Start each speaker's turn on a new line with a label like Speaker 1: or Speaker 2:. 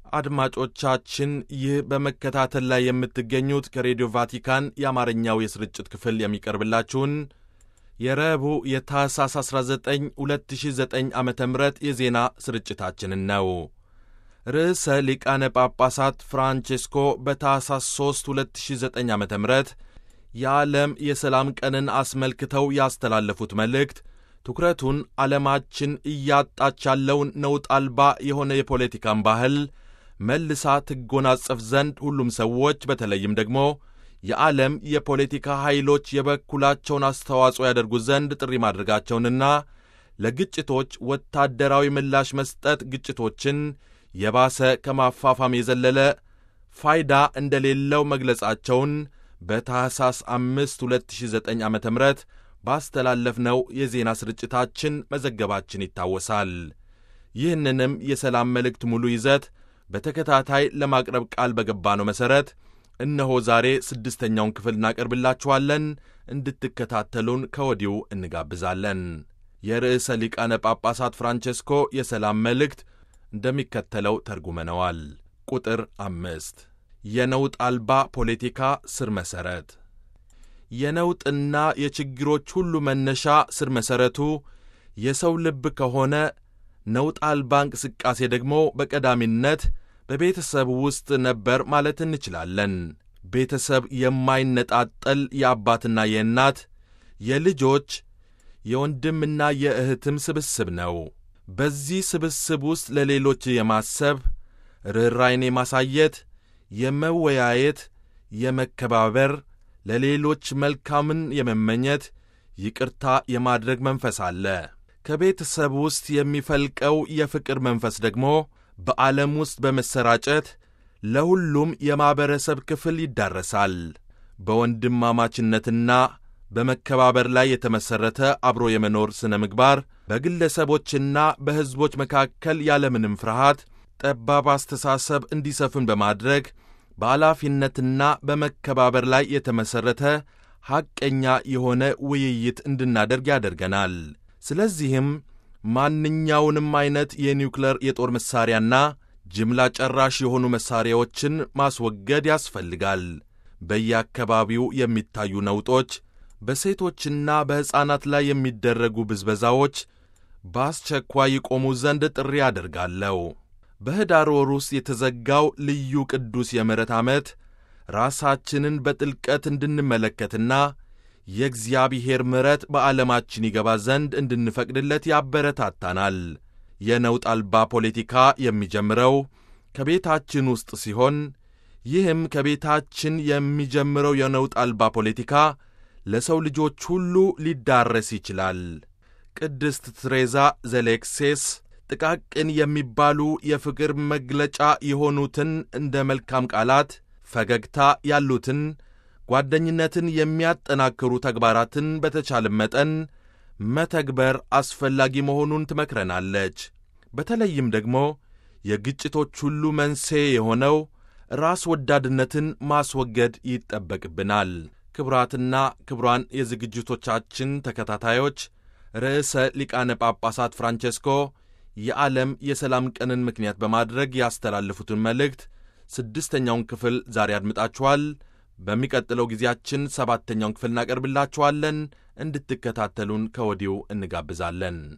Speaker 1: አድማጮቻችን ይህ በመከታተል ላይ የምትገኙት ከሬዲዮ ቫቲካን የአማርኛው የስርጭት ክፍል የሚቀርብላችሁን የረቡዕ የታህሳስ 19 2009 ዓ ም የዜና ስርጭታችንን ነው። ርዕሰ ሊቃነ ጳጳሳት ፍራንቼስኮ በታህሳስ 3 2009 ዓ ም የዓለም የሰላም ቀንን አስመልክተው ያስተላለፉት መልእክት ትኩረቱን ዓለማችን እያጣች ያለውን ነውጥ አልባ የሆነ የፖለቲካን ባህል መልሳ ትጎናጸፍ ዘንድ ሁሉም ሰዎች በተለይም ደግሞ የዓለም የፖለቲካ ኃይሎች የበኩላቸውን አስተዋጽኦ ያደርጉ ዘንድ ጥሪ ማድረጋቸውንና ለግጭቶች ወታደራዊ ምላሽ መስጠት ግጭቶችን የባሰ ከማፋፋም የዘለለ ፋይዳ እንደሌለው መግለጻቸውን በታህሳስ 5 2009 ዓ ም ባስተላለፍነው የዜና ስርጭታችን መዘገባችን ይታወሳል። ይህንንም የሰላም መልእክት ሙሉ ይዘት በተከታታይ ለማቅረብ ቃል በገባነው መሠረት እነሆ ዛሬ ስድስተኛውን ክፍል እናቀርብላችኋለን። እንድትከታተሉን ከወዲሁ እንጋብዛለን። የርዕሰ ሊቃነ ጳጳሳት ፍራንቼስኮ የሰላም መልእክት እንደሚከተለው ተርጉመነዋል። ቁጥር አምስት የነውጥ አልባ ፖለቲካ ስር መሠረት የነውጥና የችግሮች ሁሉ መነሻ ስር መሠረቱ የሰው ልብ ከሆነ ነውጥ አልባ እንቅስቃሴ ደግሞ በቀዳሚነት በቤተሰብ ውስጥ ነበር ማለት እንችላለን። ቤተሰብ የማይነጣጠል የአባትና የእናት የልጆች የወንድምና የእህትም ስብስብ ነው። በዚህ ስብስብ ውስጥ ለሌሎች የማሰብ ርኅራይን የማሳየት፣ የመወያየት፣ የመከባበር፣ ለሌሎች መልካምን የመመኘት፣ ይቅርታ የማድረግ መንፈስ አለ። ከቤተሰብ ውስጥ የሚፈልቀው የፍቅር መንፈስ ደግሞ በዓለም ውስጥ በመሰራጨት ለሁሉም የማኅበረሰብ ክፍል ይዳረሳል። በወንድማማችነትና በመከባበር ላይ የተመሠረተ አብሮ የመኖር ሥነ ምግባር በግለሰቦችና በሕዝቦች መካከል ያለምንም ፍርሃት ጠባብ አስተሳሰብ እንዲሰፍን በማድረግ በኃላፊነትና በመከባበር ላይ የተመሠረተ ሐቀኛ የሆነ ውይይት እንድናደርግ ያደርገናል። ስለዚህም ማንኛውንም ዐይነት የኒውክለር የጦር መሣሪያና ጅምላ ጨራሽ የሆኑ መሣሪያዎችን ማስወገድ ያስፈልጋል። በየአካባቢው የሚታዩ ነውጦች፣ በሴቶችና በሕፃናት ላይ የሚደረጉ ብዝበዛዎች በአስቸኳይ ይቆሙ ዘንድ ጥሪ አደርጋለሁ። በኅዳር ወር ውስጥ የተዘጋው ልዩ ቅዱስ የምሕረት ዓመት ራሳችንን በጥልቀት እንድንመለከትና የእግዚአብሔር ምሕረት በዓለማችን ይገባ ዘንድ እንድንፈቅድለት ያበረታታናል። የነውጥ አልባ ፖለቲካ የሚጀምረው ከቤታችን ውስጥ ሲሆን ይህም ከቤታችን የሚጀምረው የነውጥ አልባ ፖለቲካ ለሰው ልጆች ሁሉ ሊዳረስ ይችላል። ቅድስት ትሬዛ ዘሌክሴስ ጥቃቅን የሚባሉ የፍቅር መግለጫ የሆኑትን እንደ መልካም ቃላት፣ ፈገግታ ያሉትን ጓደኝነትን የሚያጠናክሩ ተግባራትን በተቻለ መጠን መተግበር አስፈላጊ መሆኑን ትመክረናለች። በተለይም ደግሞ የግጭቶች ሁሉ መንስኤ የሆነው ራስ ወዳድነትን ማስወገድ ይጠበቅብናል። ክቡራትና ክቡራን የዝግጅቶቻችን ተከታታዮች ርዕሰ ሊቃነ ጳጳሳት ፍራንቼስኮ የዓለም የሰላም ቀንን ምክንያት በማድረግ ያስተላለፉትን መልእክት ስድስተኛውን ክፍል ዛሬ አድምጣችኋል። በሚቀጥለው ጊዜያችን ሰባተኛውን ክፍል እናቀርብላችኋለን። እንድትከታተሉን ከወዲሁ እንጋብዛለን።